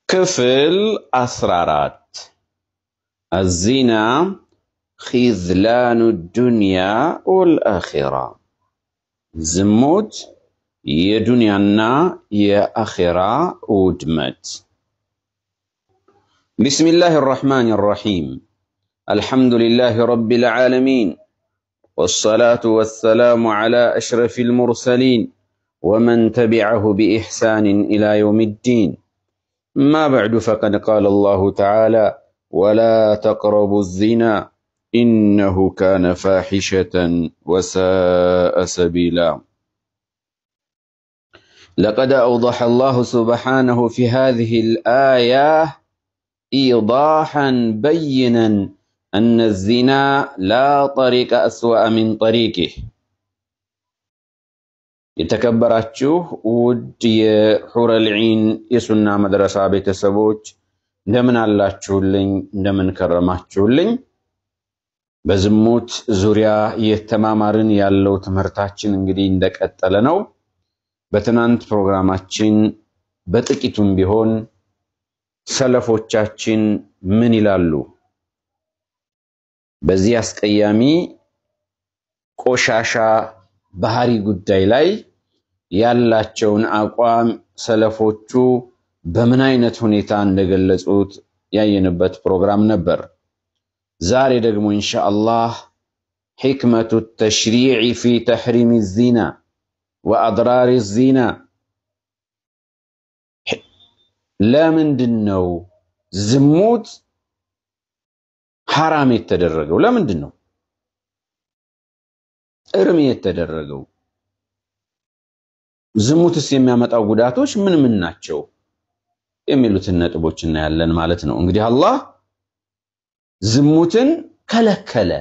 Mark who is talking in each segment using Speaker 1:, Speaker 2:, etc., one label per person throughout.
Speaker 1: ክፍል አስራ አራት አዚና ኺዝላኑ ዱንያ ወልአኺራ ዝሙት የዱንያና የአኺራ ውድመት። ቢስሚላህ አራሕማን አራሒም አልሐምዱሊላህ ረቢል ዓለሚን ወሰላቱ ወሰላሙ ዓላ አሽረፊል ሙርሰሊን ወመን ተቢዐሁ ቢኢሕሳንን ኢላ የውሚ ዲን أما بعد فقد قال الله تعالى ولا تقربوا الزنا إنه كان فاحشة وساء سبيلا لقد أوضح الله سبحانه في هذه الآية إيضاحا بينا أن الزنا لا طريق أسوأ من طريقه የተከበራችሁ ውድ የሑረል ዒን የሱና መድረሳ ቤተሰቦች እንደምን አላችሁልኝ? እንደምን ከረማችሁልኝ? በዝሙት ዙሪያ የተማማርን ያለው ትምህርታችን እንግዲህ እንደቀጠለ ነው። በትናንት ፕሮግራማችን በጥቂቱም ቢሆን ሰለፎቻችን ምን ይላሉ በዚህ አስቀያሚ ቆሻሻ ባህሪ ጉዳይ ላይ ያላቸውን አቋም ሰለፎቹ በምን አይነት ሁኔታ እንደገለጹት ያየንበት ፕሮግራም ነበር። ዛሬ ደግሞ ኢንሻአላህ ሕክመቱ ተሽሪዕ ፊ ተሕሪም ዚና ወአድራር ዚና፣ ለምንድን ነው ዝሙት ሐራም የተደረገው? ለምንድን ነው እርም የተደረገው? ዝሙትስ የሚያመጣው ጉዳቶች ምን ምን ናቸው? የሚሉትን ነጥቦች እናያለን ማለት ነው። እንግዲህ አላህ ዝሙትን ከለከለ።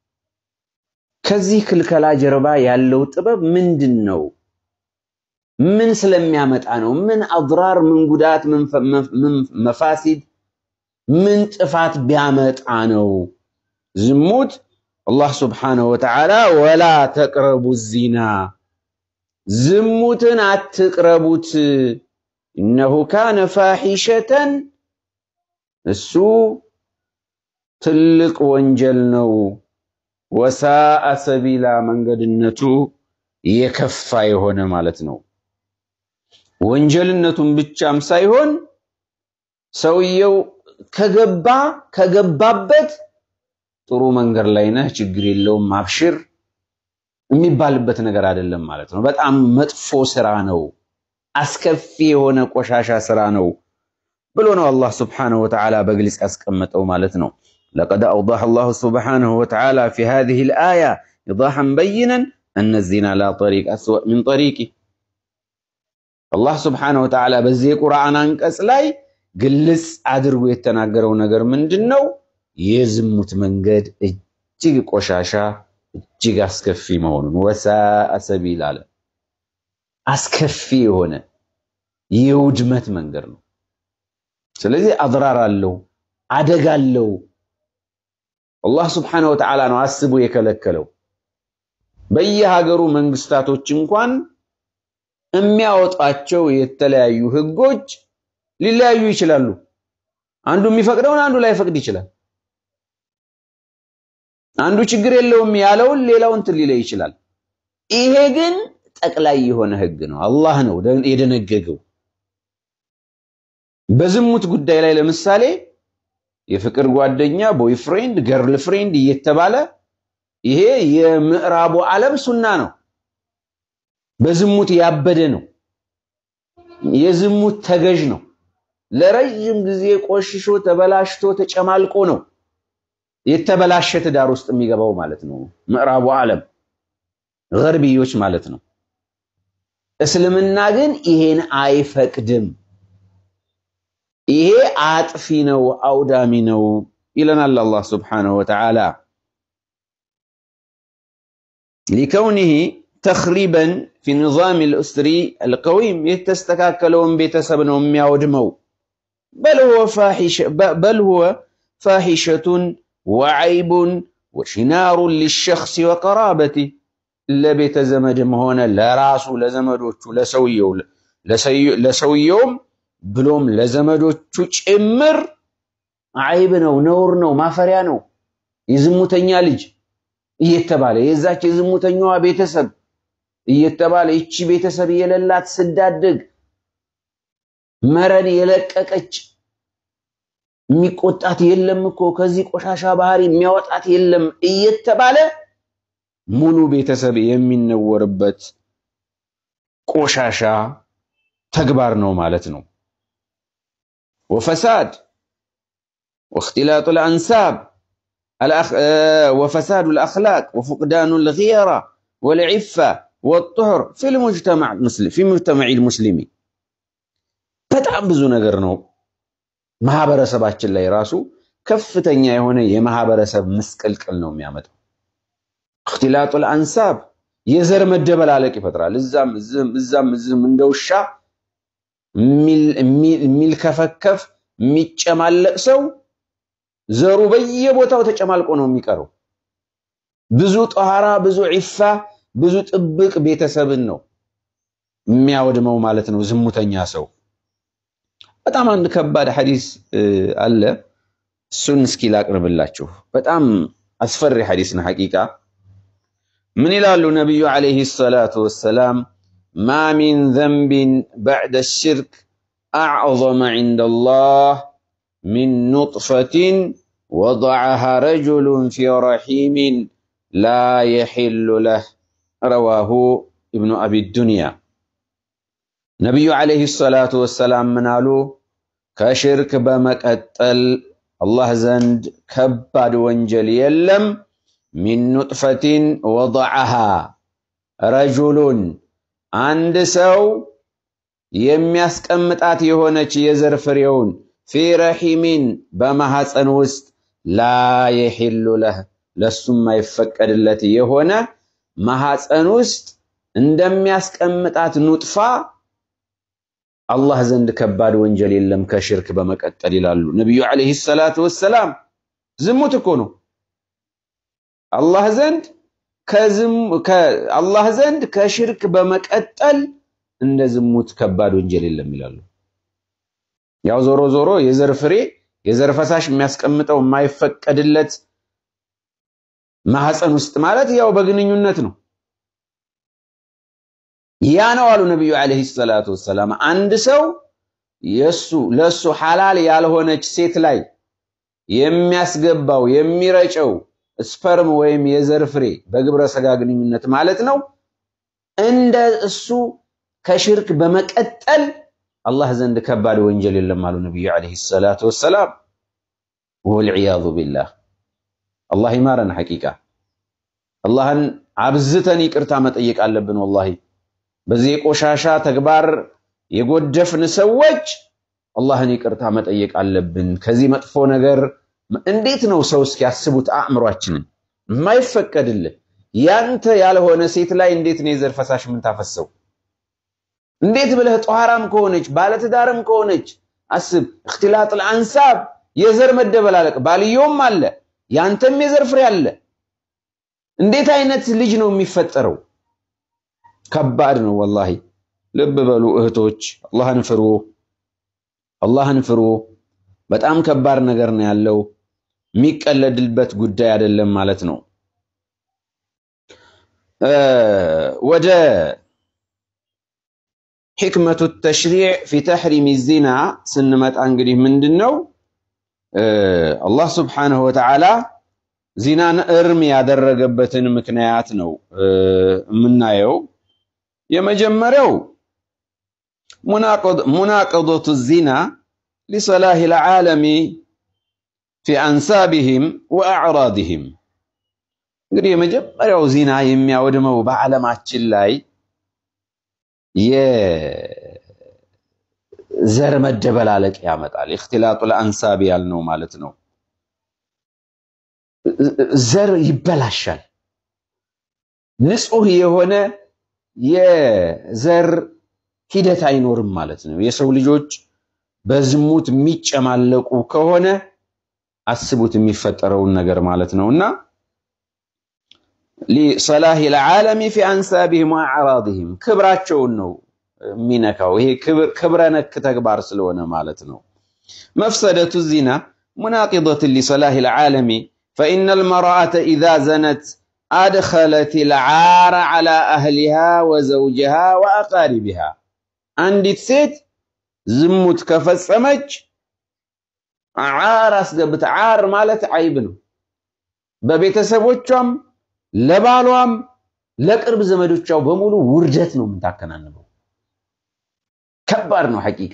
Speaker 1: ከዚህ ክልከላ ጀርባ ያለው ጥበብ ምንድን ነው? ምን ስለሚያመጣ ነው? ምን አድራር፣ ምን ጉዳት፣ ምን መፋሲድ፣ ምን ጥፋት ቢያመጣ ነው ዝሙት አላህ ስብሓነሁ ወተዓላ ወላ ተቅረቡ ዚና ዝሙትን አትቅረቡት፣ እነሁ ካነ ፋሒሸተን እሱ ትልቅ ወንጀል ነው፣ ወሳአ ሰቢላ መንገድነቱ የከፋ የሆነ ማለት ነው። ወንጀልነቱን ብቻም ሳይሆን ሰውየው ከገባ ከገባበት ጥሩ መንገድ ላይ ነህ፣ ችግር የለውም አብሽር የሚባልበት ነገር አይደለም ማለት ነው። በጣም መጥፎ ስራ ነው፣ አስከፊ የሆነ ቆሻሻ ስራ ነው ብሎ ነው አላህ ስብሓነሁ ወተዓላ በግልጽ ያስቀመጠው ማለት ነው። ለቀድ አውዳሐ አላሁ ስብሓነሁ ወተዓላ ፊ ሃዚሂል አያ ኢዳሐን በይነን እነ ዚና ላ ጠሪቅ አስወእ ሚን ጠሪቂ አላህ ስብሓነሁ ወተዓላ በዚህ የቁርአን አንቀጽ ላይ ግልጽ አድርጎ የተናገረው ነገር ምንድን ነው? የዝሙት መንገድ እጅግ ቆሻሻ እጅግ አስከፊ መሆኑን ወሳአ ሰቢል አለ። አስከፊ የሆነ የውድመት መንገድ ነው። ስለዚህ አድራር አለው፣ አደጋ አለው። አላህ ስብሓነሁ ወተዓላ ነው አስቦ የከለከለው። በየሀገሩ መንግስታቶች እንኳን የሚያወጧቸው የተለያዩ ህጎች ሊለያዩ ይችላሉ። አንዱ የሚፈቅደውን አንዱ ላይፈቅድ ይችላል። አንዱ ችግር የለውም ያለውን ሌላው እንትን ሊለይ ይችላል። ይሄ ግን ጠቅላይ የሆነ ህግ ነው፣ አላህ ነው የደነገገው። በዝሙት ጉዳይ ላይ ለምሳሌ የፍቅር ጓደኛ ቦይፍሬንድ፣ ገርል ፍሬንድ እየተባለ ይሄ የምዕራቡ ዓለም ሱና ነው። በዝሙት ያበደ ነው። የዝሙት ተገዥ ነው። ለረጅም ጊዜ ቆሽሾ ተበላሽቶ ተጨማልቆ ነው የተበላሸ ትዳር ውስጥ የሚገባው ማለት ነው። ምዕራቡ ዓለም ገርብዮች ማለት ነው። እስልምና ግን ይሄን አይፈቅድም። ይሄ አጥፊ ነው፣ አውዳሚ ነው ይለናል አላህ ስብሓነሁ ወተዓላ ሊከውኒሂ ተኽሪበን ፊ ኒዛም ልእስሪ አልቀዊም የተስተካከለውን ቤተሰብ ነው የሚያወድመው። በል ሁወ ፋሒሸቱን ወዐይቡን ወሽናሩን ሊሸኽሲ ወቀራበቲ ለቤተ ዘመድም ሆነ ለራሱ ለዘመዶቹ ለሰውየው ለሰውየውም ብሎም ለዘመዶቹ ጭምር አይብ ነው፣ ነውር ነው፣ ማፈሪያ ነው። የዝሙተኛ ልጅ እየተባለ የዛች የዝሙተኛዋ ቤተሰብ እየተባለ ይቺ ቤተሰብ የሌላት ስዳደግ መረን የለቀቀች የሚቆጣት የለም እኮ ከዚህ ቆሻሻ ባህሪ የሚያወጣት የለም እየተባለ ሙሉ ቤተሰብ የሚነወርበት ቆሻሻ ተግባር ነው ማለት ነው። ወፈሳድ ወእክትላጡ ልአንሳብ ወፈሳዱ ልአኽላቅ ወፉቅዳኑ ልጊራ ወልዒፋ ወጡሁር ፊ ሙጅተማዕ ልሙስሊሚ በጣም ብዙ ነገር ነው። ማህበረሰባችን ላይ ራሱ ከፍተኛ የሆነ የማህበረሰብ ምስቅልቅል ነው የሚያመጣው። እክትላጡ ልአንሳብ የዘር መደበላለቅ ይፈጥራል። እዛም እዝም እዛም እዝም እንደ ውሻ የሚልከፈከፍ የሚጨማለቅ ሰው ዘሩ በየቦታው ተጨማልቆ ነው የሚቀረው። ብዙ ጠሃራ፣ ብዙ ዒፋ፣ ብዙ ጥብቅ ቤተሰብን ነው የሚያወድመው ማለት ነው ዝሙተኛ ሰው። በጣም አንድ ከባድ ሐዲስ አለ። እሱን እስኪ ላቅርብላችሁ። በጣም አስፈሪ ሐዲስ ነው ሐቂቃ። ምን ይላሉ ነቢዩ ዓለይሂ ሰላቱ ወሰላም ማ ሚን ዘንቢን በዕደ ሽርክ አዕظመ ዐንደላህ ሚን ኑጥፈትን ወضዐሃ ረጁሉን ፊ ረሒሚን ላ የሒሉ ለህ ረዋሁ ኢብኑ አቢ ዱንያ። ነቢዩ ዓለይሂ ሰላቱ ወሰላም ምን አሉ? ከሽርክ በመቀጠል አላህ ዘንድ ከባድ ወንጀል የለም ሚን ኑጥፈትን ወضዐሃ ረጁሉን አንድ ሰው የሚያስቀምጣት የሆነች የዘር ፍሬውን ፊ ረሒሚን በማሐፀን ውስጥ ላ የሒሉ ለህ ለሱም የማይፈቀድለት የሆነ ማሐፀን ውስጥ እንደሚያስቀምጣት ኑጥፋ አላህ ዘንድ ከባድ ወንጀል የለም ከሽርክ በመቀጠል ይላሉ ነቢዩ ዓለይሂ ሰላቱ ወሰላም። ዝሙት እኮ ነው አላህ ዘንድ አላህ ዘንድ ከሽርክ በመቀጠል እንደ ዝሙት ከባድ ወንጀል የለም ይላሉ። ያው ዞሮ ዞሮ የዘር ፍሬ የዘር ፈሳሽ የሚያስቀምጠው የማይፈቀድለት ማህፀን ውስጥ ማለት ያው በግንኙነት ነው። ያ ነው አሉ ነቢዩ ዓለይሂ ሰላቱ ወሰላም። አንድ ሰው የሱ ለሱ ሐላል ያልሆነች ሴት ላይ የሚያስገባው የሚረጨው ስፐርም ወይም የዘር ፍሬ በግብረ ሰጋ ግንኙነት ማለት ነው። እንደ እሱ ከሽርክ በመቀጠል አላህ ዘንድ ከባድ ወንጀል የለም አሉ ነቢዩ ዓለይሂ ሰላቱ ወሰላም። ወልዒያዙ ቢላህ አላህ ይማረን። ሐቂቃ አላህን አብዝተን ይቅርታ መጠየቅ አለብን። ወላሂ በዚህ የቆሻሻ ተግባር የጎደፍን ሰዎች አላህን ይቅርታ መጠየቅ አለብን። ከዚህ መጥፎ ነገር እንዴት ነው ሰው እስኪያስቡት አእምሯችንን የማይፈቀድልህ ያንተ ያልሆነ ሴት ላይ እንዴት ነው የዘር ፈሳሽ የምታፈሰው? እንዴት ብለህ ጧራም ከሆነች ባለትዳርም ከሆነች አስብ። እክትላጥ አንሳብ የዘር መደበላለቅ ባልየውም አለ ያንተም የዘር ፍሬ አለ። እንዴት አይነት ልጅ ነው የሚፈጠረው? ከባድ ነው ወላሂ። ልብ በሉ እህቶች፣ አላህን ፍሩ፣ አላህን ፍሩ። በጣም ከባድ ነገር ነው ያለው። የሚቀለድልበት ጉዳይ አይደለም ማለት ነው። ወደ ሕክመቱ ተሽሪዕ ፊ ተሕሪም ዚና ስንመጣ እንግዲህ ምንድን ነው አላህ ስብሓነሁ ወተዓላ ዚናን እርም ያደረገበትን ምክንያት ነው የምናየው። የመጀመሪያው ሙናቀዶቱ ዚና ሊሰላህ ልዓለሚ ፊ አንሳቢህም ወአዕራድህም። እንግዲህ የመጀመሪያው ዚና የሚያወድመው በዓለማችን ላይ የዘር መደበላለቅ ያመጣል። እክትላጡ ለአንሳብ ያልነው ማለት ነው። ዘር ይበላሻል። ንጹህ የሆነ የዘር ሂደት አይኖርም ማለት ነው። የሰው ልጆች በዝሙት የሚጨማለቁ ከሆነ አስቡት የሚፈጠረውን ነገር ማለት ነው እና ሊሰላህ ልዓለሚ ፊ አንሳቢህም ወአዕራድህም ክብራቸውን ነው የሚነካው። ይሄ ክብረ ነክ ተግባር ስለሆነ ማለት ነው። መፍሰደቱ ዚና ሙናቂደቱን ሊሰላህ ልዓለሚ ፈኢነ ልመርአተ ኢዛ ዘነት አድኸለት ልዓረ ዓላ አህሊሃ ወዘውጅሃ ወአቃሪቢሃ አንዲት ሴት ዝሙት ከፈጸመች ዓር አስገብታ ዓር ማለት ዓይብ ነው። በቤተሰቦቿም ለባሏም ለቅርብ ዘመዶቿ በሙሉ ውርደት ነው የምታከናንበው። ከባድ ነው ሐቂቃ።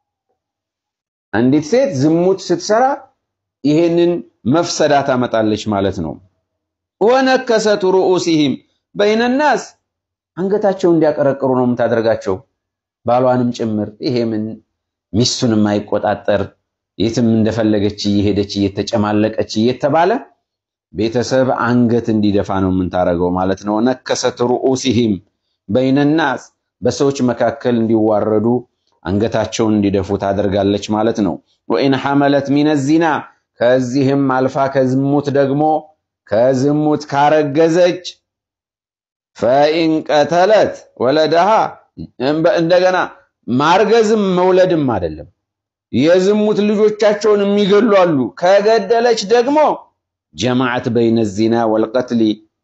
Speaker 1: አንዲት ሴት ዝሙት ስትሰራ ይሄንን መፍሰዳ ታመጣለች ማለት ነው። ወነከሰቱ ሩኡሲሂም በይነናስ አንገታቸው እንዲያቀረቅሩ ነው የምታደርጋቸው ባሏንም ጭምር። ይሄ ምን ሚስቱን የማይቆጣጠር የትም እንደፈለገች እየሄደች እየተጨማለቀች እየተባለ ቤተሰብ አንገት እንዲደፋ ነው የምንታረገው ማለት ነው። ነከሰት ሩኡሲሂም በይነናስ በሰዎች መካከል እንዲዋረዱ አንገታቸውን እንዲደፉ ታደርጋለች ማለት ነው። ወኢን ሐመለት ሚነ ዚና ከዚህም አልፋ ከዝሙት ደግሞ ከዝሙት ካረገዘች ፈኢን ቀተለት ወለደሃ እንደገና ማርገዝም መውለድም አይደለም የዝሙት ልጆቻቸውን የሚገሉ አሉ። ከገደለች ደግሞ ጀማዓት በይነ ዚና ወልቀትሊ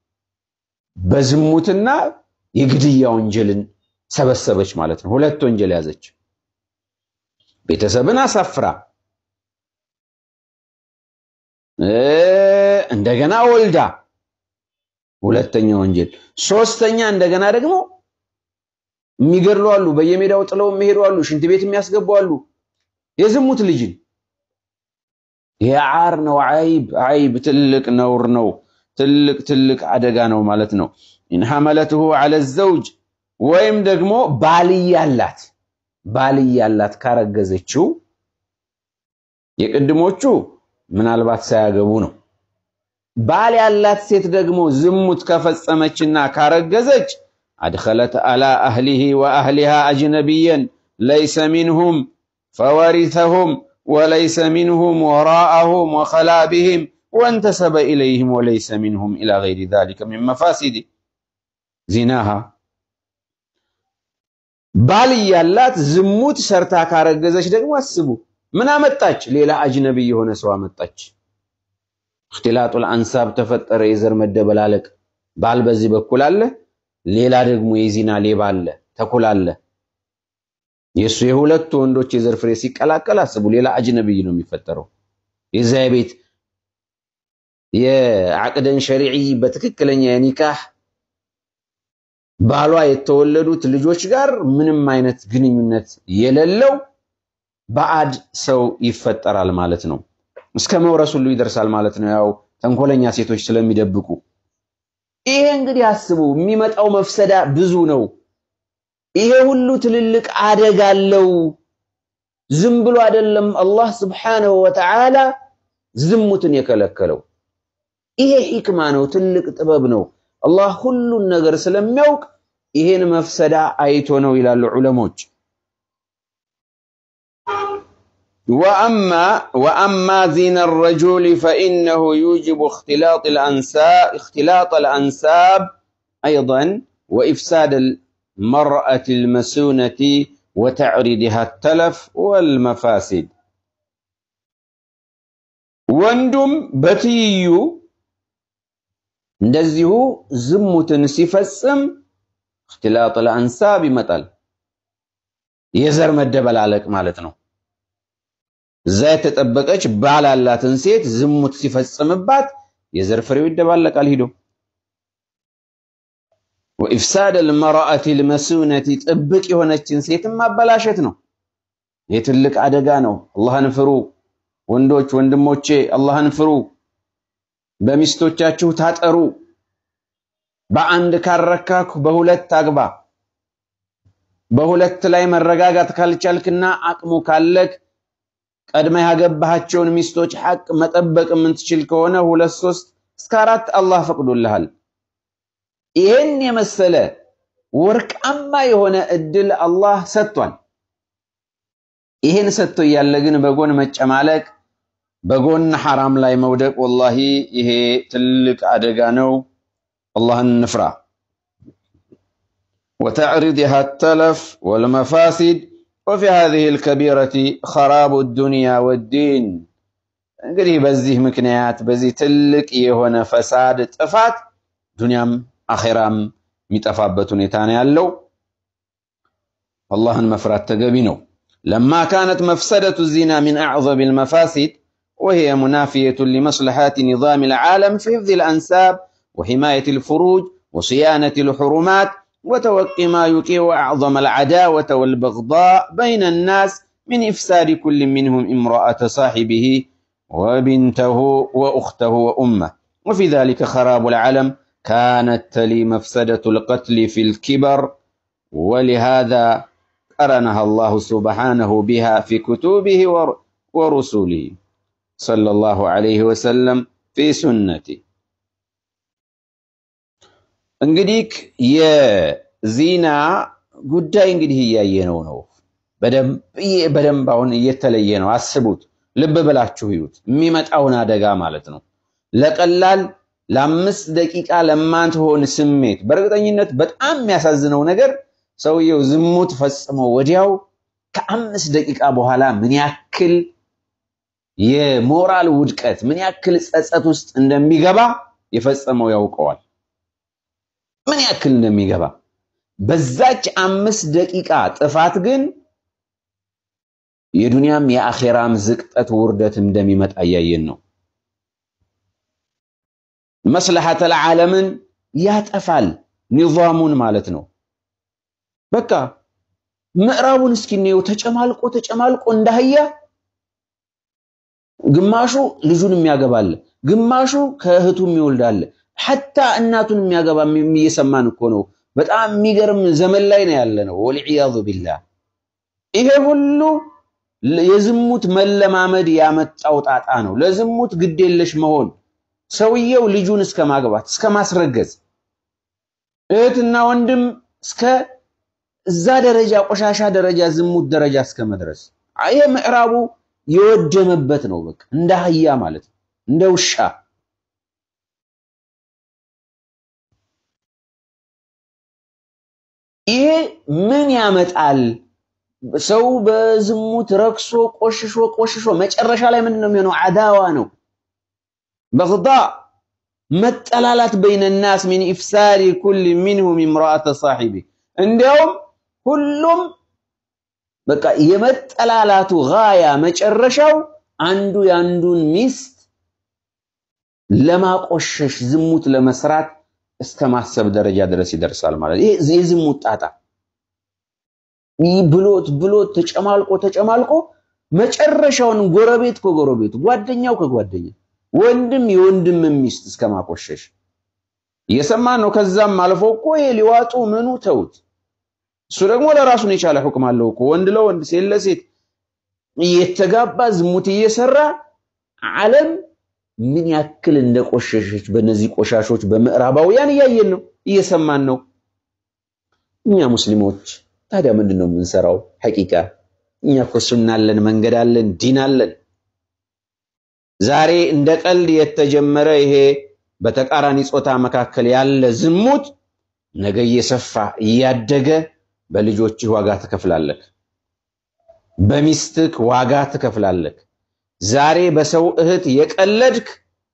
Speaker 1: በዝሙትና የግድያ ወንጀልን ሰበሰበች ማለት ነው። ሁለት ወንጀል ያዘች። ቤተሰብን አሳፍራ እንደገና ወልዳ ሁለተኛ ወንጀል። ሶስተኛ እንደገና ደግሞ የሚገድሉ አሉ፣ በየሜዳው ጥለው የሚሄዱ አሉ፣ ሽንት ቤት የሚያስገቡ አሉ። የዝሙት ልጅን ይሄ ዓር ነው፣ ዓይብ ዓይብ፣ ትልቅ ነውር ነው፣ ትልቅ ትልቅ አደጋ ነው ማለት ነው። ኢን ሐመለትሁ ዐለ ዘውጅ ወይም ደግሞ ባልያላት ባልያላት ካረገዘችው የቅድሞቹ ምናልባት ሳያገቡ ነው። ባል ያላት ሴት ደግሞ ዝሙት ከፈጸመችና ካረገዘች አድኸለት አላ አህሊሂ ወአህሊሃ አጅነቢየን ለይሰ ሚንሁም ፈወሪተሁም ወለይሰ ሚንሁም ወራአሁም ወኸላ ቢሂም ወንተሰበ ኢለይህም ወለይሰ ሚንሁም ኢላ ገይሪ ዛሊከ ሚን መፋሲድ ዚናሃ። ባል ያላት ዝሙት ሰርታ ካረገዘች ደግሞ አስቡ፣ ምን አመጣች? ሌላ አጅነቢይ የሆነ ሰው አመጣች። እክትላጡል አንሳብ ተፈጠረ፣ የዘር መደበላለቅ። ባል በዚህ በኩል አለ፣ ሌላ ደግሞ የዚና ሌባ አለ፣ ተኩል አለ። የእሱ የሁለቱ ወንዶች የዘር ፍሬ ሲቀላቀል አስቡ፣ ሌላ አጅነቢይ ነው የሚፈጠረው። የዚያ ቤት የዓቅደን ሸሪዒ በትክክለኛ የኒካህ ባሏ የተወለዱት ልጆች ጋር ምንም አይነት ግንኙነት የሌለው ባዕድ ሰው ይፈጠራል ማለት ነው። እስከ መውረስ ሁሉ ይደርሳል ማለት ነው። ያው ተንኮለኛ ሴቶች ስለሚደብቁ ይሄ እንግዲህ አስቡ፣ የሚመጣው መፍሰዳ ብዙ ነው። ይሄ ሁሉ ትልልቅ አደጋ አለው። ዝም ብሎ አይደለም አላህ ስብሓነሁ ወተዓላ ዝሙትን የከለከለው። ይሄ ሂክማ ነው፣ ትልቅ ጥበብ ነው። አላህ ሁሉን ነገር ስለሚያውቅ ይሄን መፍሰዳ አይቶ ነው ይላሉ ዑለሞች። ወአማ ዚና ረጁል ፈኢነሁ ዩጅቡ እክትላጥ አልአንሳብ አይደን ወኢፍሳድ አልመርአት አልመሱነቲ ወተዕሪድሃ ተለፍ ወልመፋሲድ። ወንዱም በትይዩ እንደዚሁ ዝሙትን ሲፈጽም እክትላጥ አልአንሳብ ይመጣል። የዘር መደበላለቅ ማለት ነው። እዛ የተጠበቀች ባል ያላትን ሴት ዝሙት ሲፈጽምባት የዘር ፍሬው ይደባለቃል ሂዶ። ወኢፍሳድ አልመርአቲ አልመሱነቲ ጥብቅ የሆነችን ሴትም ማበላሸት ነው። ይህ ትልቅ አደጋ ነው። አላህን ፍሩ ወንዶች፣ ወንድሞቼ አላህን ፍሩ። በሚስቶቻችሁ ታጠሩ። በአንድ ካረካኩ በሁለት አግባ። በሁለት ላይ መረጋጋት ካልቻልክና አቅሙ ካለክ ቀድመ ያገባሃቸውን ሚስቶች ሐቅ መጠበቅ የምትችል ከሆነ ሁለት ሶስት እስከ አራት አላህ ፈቅዶልሃል። ይሄን የመሰለ ወርቃማ የሆነ እድል አላህ ሰጥቷል። ይሄን ሰጥቶ እያለ ግን በጎን መጨማለቅ፣ በጎን ሐራም ላይ መውደቅ ወላሂ ይሄ ትልቅ አደጋ ነው። አላህን እንፍራ። وتعرضها التلف والمفاسد وفي هذه الكبيرة خراب الدنيا والدين እንግዲህ በዚህ ምክንያት በዚህ ትልቅ የሆነ ፈሳድ ጥፋት ዱንያም አኼራም የሚጠፋበት ሁኔታ ነው ያለው። አላህን መፍራት ተገቢ ነው። ለማ ካነት መፍሰደቱ ዚና ሚን አዕዘም ልመፋሲድ وهي منافية لمصلحات نظام العالم في حفظ الأنساب وحماية الفروج وصيانة الحرمات وتوقي ما يوقع أعظم العداوة والبغضاء بين الناس من إفساد كل منهم امرأة صاحبه وبنته وأخته وأمه وفي ذلك خراب العالم كانت تلي مفسدة القتل في الكبر ولهذا قرنها الله سبحانه بها في كتبه ورسله صلى الله عليه وسلم في سنته እንግዲህ የዚና ጉዳይ እንግዲህ እያየነው ነው። በደንብ አሁን እየተለየ ነው። አስቡት፣ ልብ ብላችሁ ይዩት፣ የሚመጣውን አደጋ ማለት ነው። ለቀላል ለአምስት ደቂቃ ለማትሆን ስሜት በእርግጠኝነት በጣም የሚያሳዝነው ነገር ሰውየው ዝሙት ፈጽሞ ወዲያው ከአምስት ደቂቃ በኋላ ምን ያክል የሞራል ውድቀት ምን ያክል ጸጸት ውስጥ እንደሚገባ የፈጸመው ያውቀዋል። ምን ያክል እንደሚገባ በዛች አምስት ደቂቃ ጥፋት ግን የዱንያም የአኼራም ዝቅጠት ውርደት እንደሚመጣ እያየን ነው። መስለሐተል ዓለምን ያጠፋል፣ ኒዛሙን ማለት ነው። በቃ ምዕራቡን እስኪ እንየው። ተጨማልቆ ተጨማልቆ እንዳህያ ግማሹ ልጁን የሚያገባለ፣ ግማሹ ከእህቱ የሚወልዳለ፣ ሐታ እናቱን የሚያገባ እየሰማን እኮ ነው። በጣም የሚገርም ዘመን ላይ ነው ያለ ነው። ወልዒያዙ ቢላህ። ይሄ ሁሉ የዝሙት መለማመድ ያመጣው ጣጣ ነው። ለዝሙት ግዴለሽ መሆን ሰውየው ልጁን እስከ ማግባት እስከ ማስረገዝ እህትና ወንድም እስከ እዛ ደረጃ ቆሻሻ ደረጃ ዝሙት ደረጃ እስከ መድረስ ይሄ ምዕራቡ የወደመበት ነው። በቃ እንደ አህያ ማለት ነው፣ እንደ ውሻ ይሄ ምን ያመጣል? ሰው በዝሙት ረክሶ ቆሽሾ ቆሽሾ መጨረሻ ላይ ምንድን ነው የሚሆነው? አዳዋ ነው፣ በግዳ መጠላላት በይነ ናስ ሚን ኢፍሳሪ ኩል ሚንሁም ኢምራአተ ሳሒቢ እንዲያውም ሁሉም በቃ የመጠላላቱ ጋያ መጨረሻው አንዱ የአንዱን ሚስት ለማቆሸሽ ዝሙት ለመስራት እስከ ማሰብ ደረጃ ድረስ ይደርሳል ማለት ይሄ የዝሙት ጣጣ ብሎት ብሎት ተጨማልቆ ተጨማልቆ መጨረሻውን ጎረቤት ከጎረቤቱ ጓደኛው ከጓደኛ ወንድም የወንድም ሚስት እስከ ማቆሸሽ እየሰማን ነው። ከዛም አልፎ እኮ ይሄ ሊዋጡ ምኑ ተውት። እሱ ደግሞ ለራሱን የቻለ ሁክም አለው እኮ ወንድ ለወንድ ሴት ለሴት እየተጋባ ዝሙት እየሰራ ዓለም ምን ያክል እንደቆሸሸች በእነዚህ ቆሻሾች በምዕራባውያን እያየን ነው፣ እየሰማን ነው። እኛ ሙስሊሞች ታዲያ ምንድን ነው የምንሰራው? ሐቂቃ እኛ እኮ ሱና አለን፣ መንገድ አለን፣ ዲን አለን። ዛሬ እንደ ቀልድ የተጀመረ ይሄ በተቃራኒ ጾታ መካከል ያለ ዝሙት ነገ እየሰፋ እያደገ በልጆችህ ዋጋ ትከፍላለህ፣ በሚስትህ ዋጋ ትከፍላለህ። ዛሬ በሰው እህት የቀለድክ፣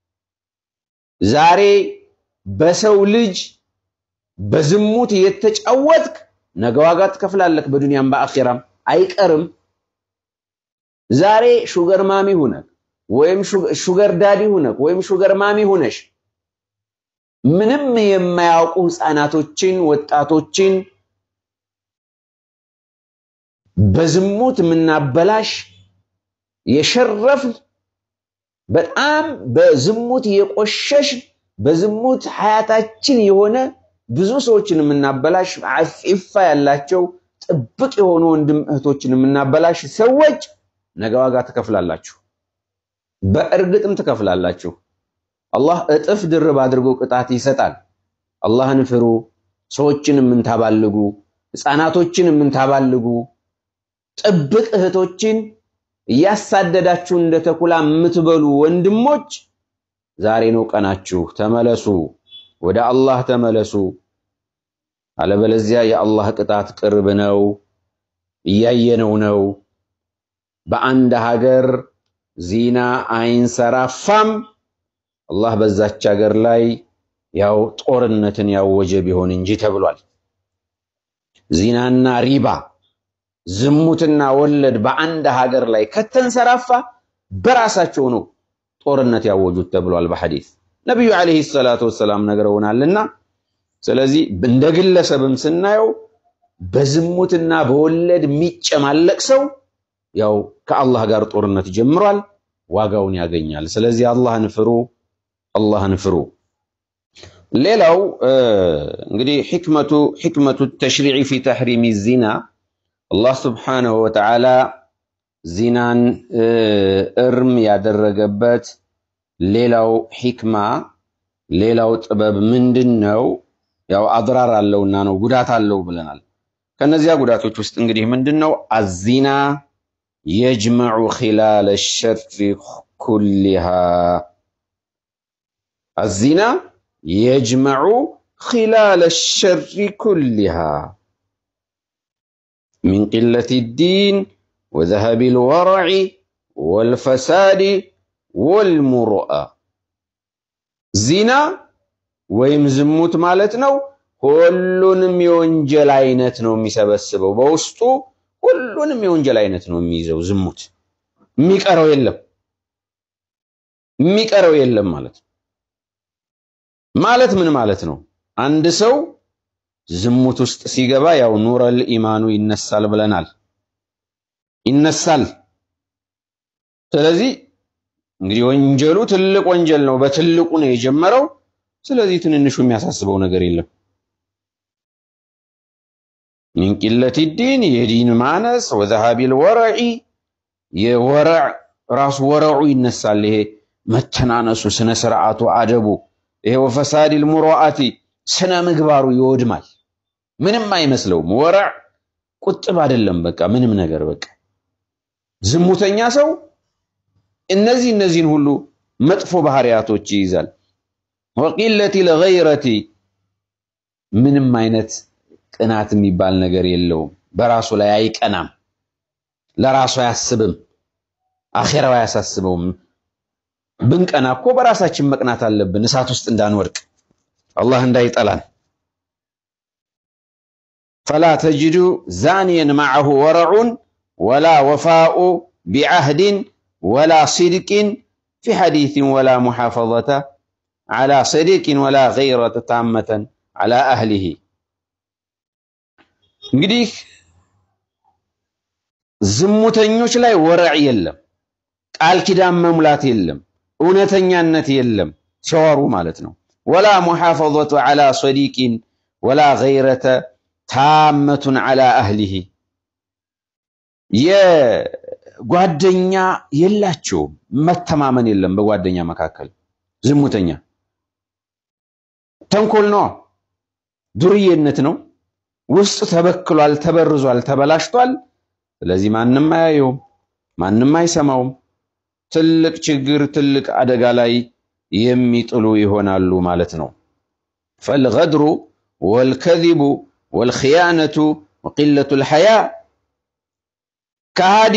Speaker 1: ዛሬ በሰው ልጅ በዝሙት የተጫወትክ ነገ ዋጋ ትከፍላለህ፣ በዱንያም በአኺራም አይቀርም። ዛሬ ሹገር ማሚ ሁነህ ወይም ሹገር ዳዲ ሁነህ ወይም ሹገር ማሚ ሁነሽ ምንም የማያውቁ ህፃናቶችን ወጣቶችን በዝሙት የምናበላሽ የሸረፍን በጣም በዝሙት የቆሸሽ በዝሙት ሀያታችን የሆነ ብዙ ሰዎችን የምናበላሽ አፊፋ ያላቸው ጥብቅ የሆኑ ወንድም እህቶችን የምናበላሽ ሰዎች ነገ ዋጋ ትከፍላላችሁ። በእርግጥም ትከፍላላችሁ። አላህ እጥፍ ድርብ አድርጎ ቅጣት ይሰጣል። አላህን ፍሩ። ሰዎችን የምንታባልጉ፣ ህፃናቶችን የምንታባልጉ፣ ጥብቅ እህቶችን እያሳደዳችሁ እንደ ተኩላ የምትበሉ ወንድሞች ዛሬ ነው ቀናችሁ። ተመለሱ፣ ወደ አላህ ተመለሱ። አለበለዚያ የአላህ ቅጣት ቅርብ ነው፣ እያየነው ነው። በአንድ ሀገር ዚና አይንሰራፋም፣ አላህ በዛች ሀገር ላይ ያው ጦርነትን ያወጀ ቢሆን እንጂ ተብሏል። ዚናና ሪባ ዝሙትና ወለድ በአንድ ሀገር ላይ ከተንሰራፋ በራሳቸው ነው ጦርነት ያወጁት ተብሏል በሐዲስ ነቢዩ ዓለይሂ ሰላቱ ወሰላም ነግረውናልና። ስለዚህ እንደ ግለሰብም ስናየው በዝሙትና በወለድ የሚጨማለቅ ሰው ያው ከአላህ ጋር ጦርነት ጀምሯል፣ ዋጋውን ያገኛል። ስለዚህ አላህን ፍሩ፣ አላህን ፍሩ። ሌላው እንግዲህ ሕክመቱ ሕክመቱ ተሽሪዕ ፊ ተሕሪሚ ዚና አላህ ስብሓነሁ ወተዓላ ዚናን እርም ያደረገበት ሌላው ሒክማ ሌላው ጥበብ ምንድን ነው? ያው አድራር አለውና ነው ጉዳት አለው ብለናል። ከነዚያ ጉዳቶች ውስጥ እንግዲህ ምንድን ነው? አዚና የጅመዑ ኺላለ ሸሪ ኩሊሃ አዚና የጅመዑ ኺላለ ሸሪ ኩሊሃ ሚን ቂለት ዲን ወዘሀቢ ልወረዒ ወልፈሳዲ ወልሙሩአ ዚና ወይም ዝሙት ማለት ነው። ሁሉንም የወንጀል አይነት ነው የሚሰበስበው። በውስጡ ሁሉንም የወንጀል አይነት ነው የሚይዘው። ዝሙት የሚቀረው የለም፣ የሚቀረው የለም ማለት ነው። ማለት ምን ማለት ነው? አንድ ሰው ዝሙት ውስጥ ሲገባ ያው ኑረል ኢማኑ ይነሳል ብለናል፣ ይነሳል። ስለዚህ እንግዲህ ወንጀሉ ትልቅ ወንጀል ነው። በትልቁ ነው የጀመረው። ስለዚህ ትንንሹ የሚያሳስበው ነገር የለም። ሚን ቂለት ዲን የዲን ማነስ ወዘሃቢል ወረዒ የወረዕ ራሱ ወረዑ ይነሳል። ይሄ መተናነሱ፣ ስነ ስርዓቱ፣ አደቡ ይሄ ወፈሳዲል ሙሩአቲ ስነ ምግባሩ ይወድማል። ምንም አይመስለውም። ወረዕ ቁጥብ አይደለም። በቃ ምንም ነገር በቃ ዝሙተኛ ሰው እነዚህ እነዚህን ሁሉ መጥፎ ባህሪያቶች ይይዛል። ወቂለቲ ለገይረቲ ምንም አይነት ቅናት የሚባል ነገር የለውም። በራሱ ላይ አይቀናም፣ ለራሱ አያስብም፣ አኼራው አያሳስበውም። ብንቀና እኮ በራሳችን መቅናት አለብን፣ እሳት ውስጥ እንዳንወድቅ አላህ እንዳይጠላን። ፈላ ተጅዱ ዛኒየን ማዐሁ ወረዑን ወላ ወፋኡ ቢዐህድን ወላ ሲድቅን ፊ ሐዲትን ወላ ሙሓፈዘተ ዓላ ሰዲቅን ወላ ገይረተ ታመተን ዓላ አህሊሂ። እንግዲህ ዝሙተኞች ላይ ወረዕ የለም፣ ቃል ኪዳን መሙላት የለም፣ እውነተኛነት የለም ሲወሩ ማለት ነው። ወላ ሙሓፈዘቱ ዓላ ሰዲቅን ወላ ገይረተ ታመቱን ዓላ አህሊሂ ጓደኛ የላቸውም። መተማመን የለም በጓደኛ መካከል። ዝሙተኛ ተንኮል ነው፣ ዱርዬነት ነው። ውስጥ ተበክሏል፣ ተበርዟል፣ ተበላሽቷል። ስለዚህ ማንም አያየውም፣ ማንም አይሰማውም። ትልቅ ችግር፣ ትልቅ አደጋ ላይ የሚጥሉ ይሆናሉ ማለት ነው። ፈልገድሩ ወልከዚቡ ወልኽያነቱ ወቂለቱ ልሐያ ከሃዲ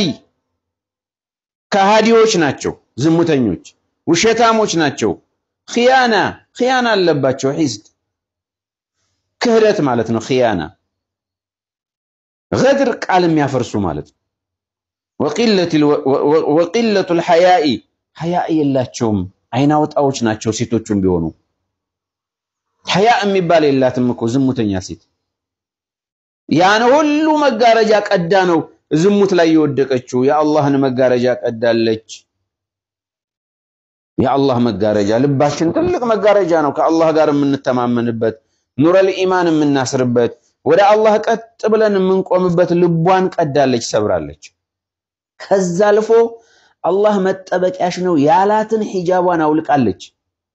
Speaker 1: ከሃዲዎች ናቸው። ዝሙተኞች ውሸታሞች ናቸው። ኽያና ኽያና አለባቸው። ሒስድ ክህደት ማለት ነው። ኽያና ገድር ቃል የሚያፈርሱ ማለት ነው። ወቂለቱ ልሐያኢ ሐያእ የላቸውም። አይናውጣዎች ናቸው። ሴቶቹም ቢሆኑ ሐያእ የሚባል የላትም እኮ ዝሙተኛ ሴት። ያን ሁሉ መጋረጃ ቀዳ ነው ዝሙት ላይ የወደቀችው የአላህን መጋረጃ ቀዳለች። የአላህ መጋረጃ ልባችን ትልቅ መጋረጃ ነው። ከአላህ ጋር የምንተማመንበት ኑረል ኢማን የምናስርበት ወደ አላህ ቀጥ ብለን የምንቆምበት ልቧን ቀዳለች፣ ሰብራለች። ከዛ አልፎ አላህ መጠበቂያሽ ነው ያላትን ሒጃቧን አውልቃለች።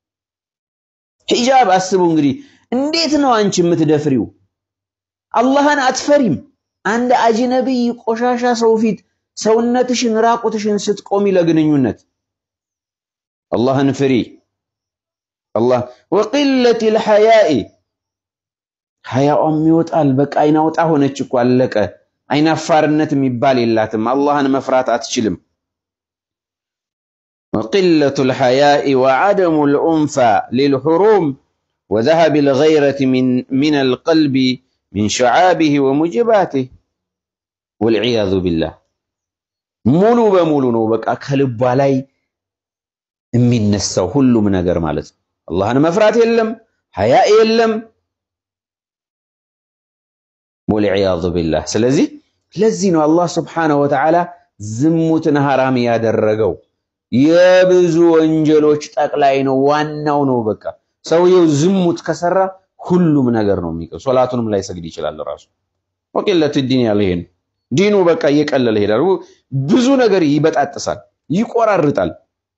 Speaker 1: ሒጃብ አስቡ እንግዲህ እንዴት ነው አንቺ የምትደፍሪው? አላህን አትፈሪም? አንድ አጅነቢይ ቆሻሻ ሰው ፊት ሰውነትሽን ራቁትሽን ስትቆሚ ለግንኙነት አላህን ፍሪ። አላህ ወቂለት ልሐያኢ ሀያዋም ይወጣል። በቃ አይናውጣ ሆነች እኮ አለቀ። አይናፋርነት የሚባል የላትም። አላህን መፍራት አትችልም። ወቂለቱ ልሐያኢ ወዐደሙ ልኡንፋ ሊልሑሩም ወዘሀብ ልገይረት ሚን አልቀልቢ ሚን ሸዓቢህ ወሙጅባትህ ወልዕያዙ ቢላህ ሙሉ በሙሉ ነው በቃ ከልቧ ላይ የሚነሳው ሁሉም ነገር ማለት ነው። አላህን መፍራት የለም፣ ሀያ የለም። ወልዕያዙ ቢላህ። ስለዚህ ለዚህ ነው አላህ ስብሓነሁ ወተዓላ ዝሙትን ሐራም ያደረገው። የብዙ ወንጀሎች ጠቅላይ ነው፣ ዋናው ነው። በቃ ሰውየው ዝሙት ከሰራ ሁሉም ነገር ነው የሚቀር። ሶላቱንም ላይ ሰግድ ይችላል ራሱ። ወቂለት ዲን ያለ ይሄ ነው። ዲኑ በቃ እየቀለለ ይሄዳል። ብዙ ነገር ይበጣጥሳል፣ ይቆራርጣል።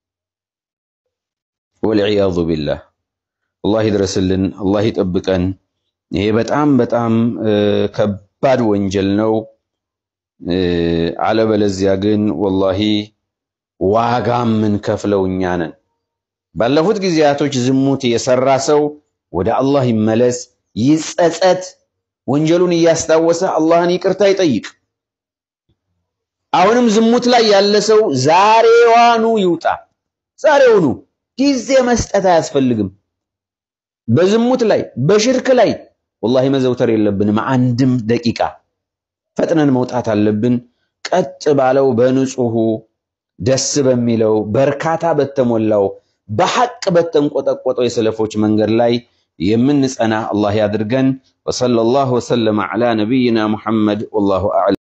Speaker 1: ወልዕያዙ ቢላህ አላህ ይድረስልን፣ አላህ ይጠብቀን። ይሄ በጣም በጣም ከባድ ወንጀል ነው። አለበለዚያ ግን ወላሂ ዋጋ የምንከፍለው እኛ ነን። ባለፉት ጊዜያቶች ዝሙት የሰራ ሰው ወደ አላህ ይመለስ፣ ይጸጸት፣ ወንጀሉን እያስታወሰ አላህን ይቅርታ ይጠይቅ። አሁንም ዝሙት ላይ ያለ ሰው ዛሬዋኑ ይውጣ። ዛሬውኑ ጊዜ መስጠት አያስፈልግም። በዝሙት ላይ በሽርክ ላይ ወላሂ መዘውተር የለብንም። አንድም ደቂቃ ፈጥነን መውጣት አለብን። ቀጥ ባለው በንጹሑ ደስ በሚለው በርካታ በተሞላው በሐቅ በተንቆጠቆጠው የሰለፎች መንገድ ላይ የምንጸና አላህ ያድርገን። ወሰለላሁ ወሰለመ ዐላ ነቢይና ሙሐመድ ወላሁ አዕለም።